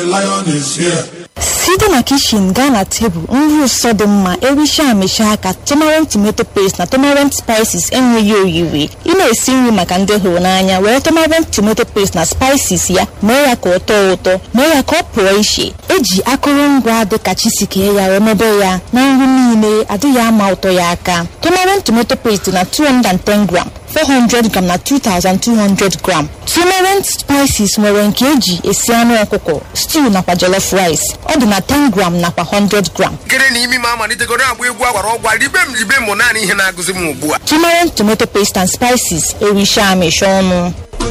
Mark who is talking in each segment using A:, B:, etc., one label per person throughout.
A: lion is here.
B: site na kishin gaa na tebụl nri ụsọ dị mma ericha amịcha aka tomarant tomato paste na tomarant spices enweghị oyiri ị na-esi nri maka ndị hụrụ n'anya were tomarant tomato paste na spices ya mee ya ka ọ tọọ ụtọ mee ya ka ọ pụọ iche eji akụrụngwa dịka chisikee ya remebe ya na nri niile adịghị ama ụtọ ya aka tomarant tomato paste na 210 gram 400 gram na 2200 gram tomarant spices nwere nke eji esi anụ ọkụkọ stew nakwa jollof rice ọ dị na 10 gram nakwa 100 gram
C: nkere na imi m amalitegoro agba egwu agwara ọgwa ribe m ribe m naanị ihe na-agụzi m ugbu a
B: tomarant tomato paste and spices ericha amịcha ọnụ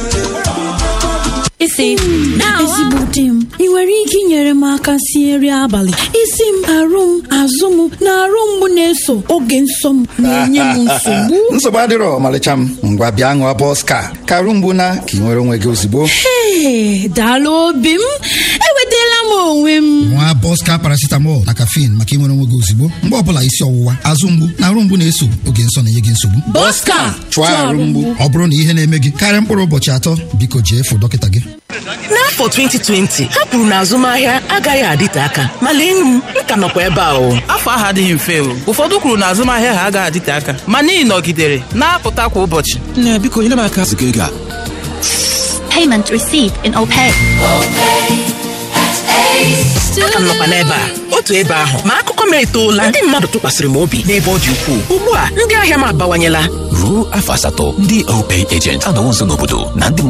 D: isi ezigbo di m ị nwere ike inyere m aka sie nri abalị isi m arụ m azụ m na arụ mgbu na-eso oge nsọ m na-enye m nsogbu
E: nsogbu adịrọ ọmalịcha m ngwa bịa ṅụọ bọska ka arụ mgbu na ka ị nwere onwe gị ozugbo
D: Ee, daalụ obi m enwetala m onwe m
E: nwa bọska paracetamol na caffeine maka ịnwere onwe gị ozugbo mgbe ọbụla isi ọwụwa azụ mgbu na arụ mgbu na-eso oge nsọ na-enye gị nsogbu
D: Bọska
E: chụọ arụ mgbu ọ bụrụ na ihe na-eme gị karịa mkpụrụ ụbọchị atọ biko jee fụ dọkịta gị
F: n'afọ 2020 ha kwuru na azụmahịa agaghị adịte aka ma lee m m ka nọkwa ebe a o
G: afọ ahụ adịghị mfe o ụfọdụ kwuru na azụmahịa ha agaghị adịte aka mana ị nọgidere na-apụta kwa ụbọchị
H: nne biko nyere m aka ziga ego a
I: Payment received in OPay.
F: aka m nọkwa n'ebe a otu ebe ahụ ma akụkọ m etoola ndị mmadụ tụkwasịrị m obi n'ebe ọ dị ukwuu ugbu a ndị ahịa m abawanyela
H: ruo afọ asatọ ndị opay agent anọwo nso n'obodo na ndị